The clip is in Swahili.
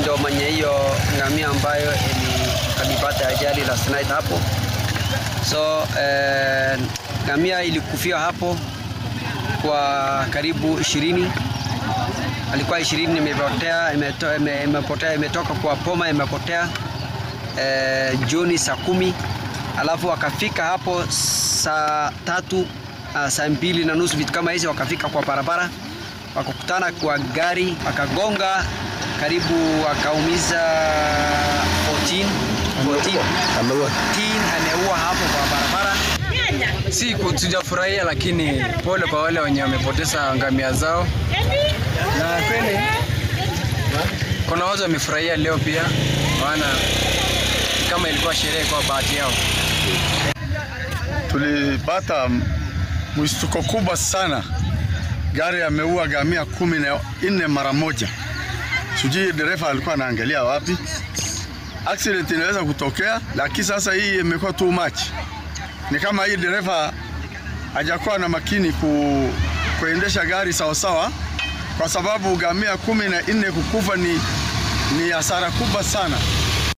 ndio mwenye hiyo ngamia ambayo ilipata ajali last night hapo. So eh, ngamia ilikufia hapo kwa karibu ishirini alikuwa ishirini imepotea imeto, ime, imepotea imetoka kwa poma imepotea eh, Juni saa kumi alafu wakafika hapo saa tatu uh, saa mbili na nusu vitu kama hizi, wakafika kwa barabara wakakutana kwa gari wakagonga karibu wakaumiza 14 14 ameua hapo kwa barabara. Si tujafurahia, lakini pole kwa wale wenye wamepoteza ngamia zao, na kweli kuna watu wamefurahia leo pia, maana kama ilikuwa sherehe kwa bahati yao. Tulipata mshtuko kubwa sana, gari ameua ngamia kumi na nne mara moja. Sijui dereva alikuwa anaangalia wapi. Accident inaweza kutokea, lakini sasa hii imekuwa too much. Ni kama hii dereva hajakuwa na makini ku, kuendesha gari sawasawa, kwa sababu ngamia kumi na nne kukufa ni, ni hasara kubwa sana.